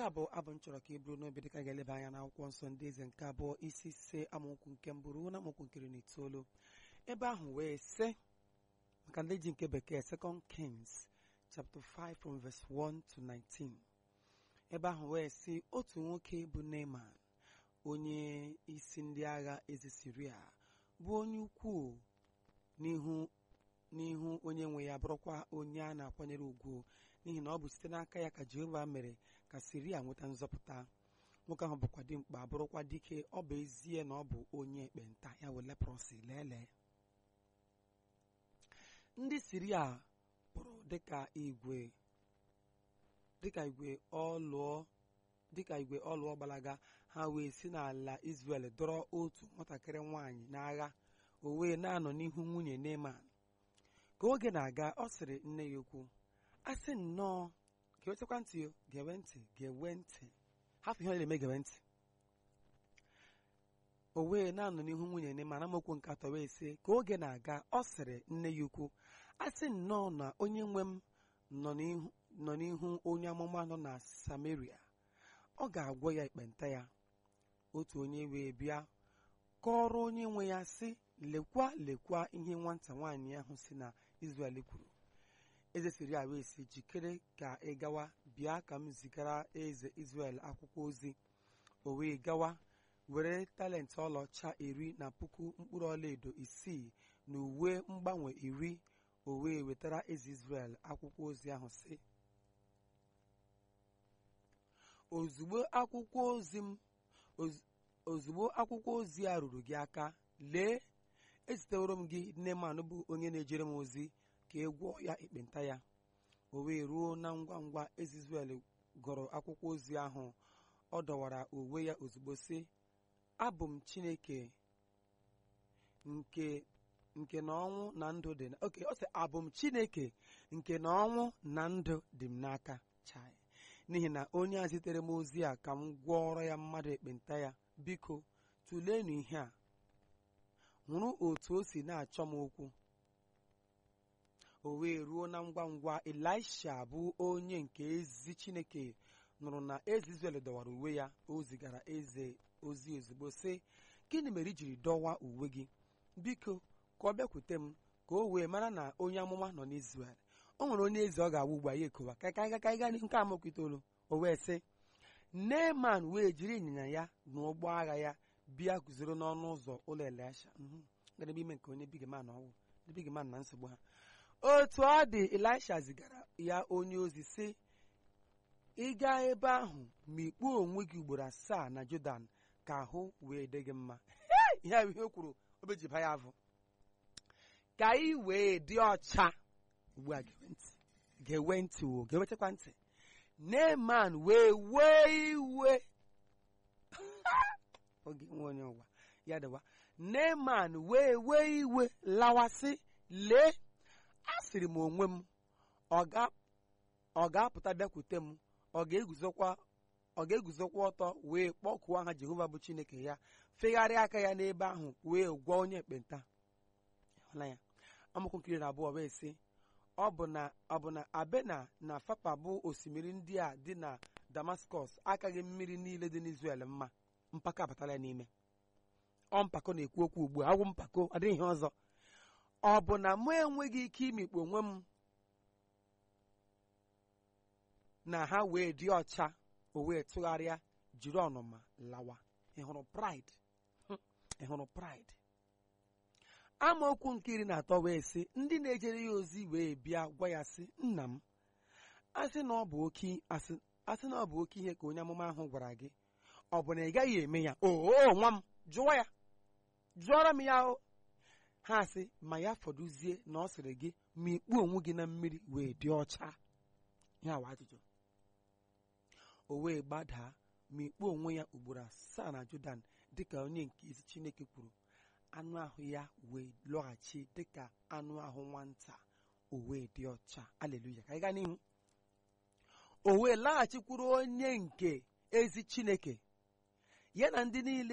a bụ abụ m chọrọ ka e buru n'obi dịka ga-eleba anya n'akwụkwọ nsọ ndị eze nke abụọ isi ise amaokwu nke mbụ ruo na amaokwu nke iri na itoolu ebe ahụ wee sị maka ndị ji nke bekee second kings chapter 5 from verse 1 to 19 ebe ahụ wee sị otu nwoke bụ Neman onye isi ndị agha eze Siria bụ onye ukwuu n'ihu n'ihu onye nwe ya bụrụkwa onye a na-akwanyere ugwu n'ihi na ọ bụ site n'aka ya ka Jehova mere ka Siria nweta nzọpụta nwoke ahụ bụkwa dimkpa bụrụkwa dike ọ bụ ezie na ọ bụ onye ekpenta ya wee leprọsi lelee ndị Siria pụrụ dịka igwe dịka igwe ọlụọ dịka igwe ọlụọ gbalaga ha wee si n'ala Izrel dọrọ otu nwatakịrị nwaanyị n'agha o wee na-anọ n'ihu nwunye Neman ka oge na-aga ọ sịrị nne ya okwu asị nnọọ ga-ewetakwa ntị o gewe ntị gewe ntị hafụ ihe ọ na-eme gewe ntị o wee na-anọ n'ihu nwunye Neman amaokwu nke atọ wee sị ka oge na-aga ọ sịrị nne ya ukwu asị nnọọ na onye nwe m nọ n'ihu onye amụma nọ na Samaria ọ ga-agwọ ya ekpenta ya otu onye wee bịa kọrọ onye nwe ya sị lekwa lekwa ihe nwata nwaanyị ahụ si na Izrel kwuru eze Siria wee sị jikere ka ị gawa bịa ka m zigara eze Izrel akwụkwọ ozi o wee gawa were talenti ọlaọcha iri na puku mkpụrụ ọlaedo isii na uwe mgbanwe iri o wee wetara eze Izrel akwụkwọ ozi ahụ sị ozugbo akwụkwọ ozi m ozugbo akwụkwọ ozi a ruru gị aka lee eziteworo m gị Neman bụ onye na-ejere m ozi ka ị gwọọ ya ekpenta ya o wee ruo na ngwa ngwa eze Izrel gụrụ akwụkwọ ozi ahụ ọ dọwara uwe ya ozugbo sị abụ m Chineke nke nke na ọnwụ na ndụ dị oke ọ sị abụ m Chineke nke na ọnwụ na ndụ dị m n'aka chai n'ihi na onye a zitere m ozi a ka m gwọọrọ ya mmadụ ekpenta ya biko tụleenụ ihe a hụrụ otu o si na-achọ m okwu o wee ruo na ngwa ngwa Elisha bụ onye nke ezi Chineke nụrụ na eze Izrel dọwara uwe ya o zigara eze ozi ozugbo sị gịnị mere i jiri dọwa uwe gị biko ka ọ bịakwute m ka o wee mara na onye amụma nọ n'Izrel o nwere onye eze ọ ga-awụ ugbu a ya ekowa ka ka ka gaa nke amaokwu itoolu o wee sị Neman wee jiri ịnyịnya ya na ụgbọ agha ya bịa guzoro n'ọnụ ụzọ ụlọ Elisha gadebe ime nke onye bigeman ọwụ ndị bigeman na nsogbu ha otu ọ dị Elisha zigara ya onye ozi sị ị gaa ebe ahụ ma ikpuo onwe gị ugboro asaa na Jordan ka ahụ wee dị gị mma ihe a ihe o kwuru obejiba ya avụ ka ị wee dị ọcha ugbu a ga-ewe ntị o ga-ewetakwa ntị Neman wee wee iwe oge nwe onye ụwa ya dịwa Neman wee wee iwe lawasị lee asịrị m onwe m ọ ga-apụta bịakwute m ọ ga-eguzokwa ọ ga-eguzokwa ọtọ wee kpọkuo aha Jehova bụ Chineke ya fegharịa aka ya n'ebe ahụ wee gwọọ onye ekpenta ya amaokwu nkiri na abụọ wee sị ọ bụ na ọ bụ na Abena na Fapa bụ osimiri ndị a dị na Damascus akaghị mmiri niile dị n'Izrel mma mpako abatala ya n'ime ọ mpako na-ekwu okwu ugbu a agwụ mpako adịghị ihe ọzọ ọ bụ na mụ enweghị ike imikpu onwe m na ha wee dị ọcha o wee tụgharịa jiri ọnụma lawa ị hụrụ pride ị hụrụ pride amaokwu nke iri na atọ wee sị ndị na-ejere ya ozi wee bịa gwa ya sị nna m asị na ọ bụ oke asị na ọ bụ oke ihe ka onye amụma ahụ gwara gị ọ bụ na ị gaghị eme ya oo nwa m jụọ ya jụọrọ m ya o ha sị ma ya fọdụzie na ọ sịrị gị ma ikpu onwe gị na mmiri wee dị ọcha ya wa ajụjụ o wee gbadaa ma ikpu onwe ya ugboro asaa na Jordan dịka onye nke isi Chineke kwuru anụ ahụ ya wee lọghachi dịka anụ ahụ nwata o wee dị ọcha aleluya ka anyị gaa n'ihu o wee laghachikwuru onye nke ezi Chineke ya na ndị niile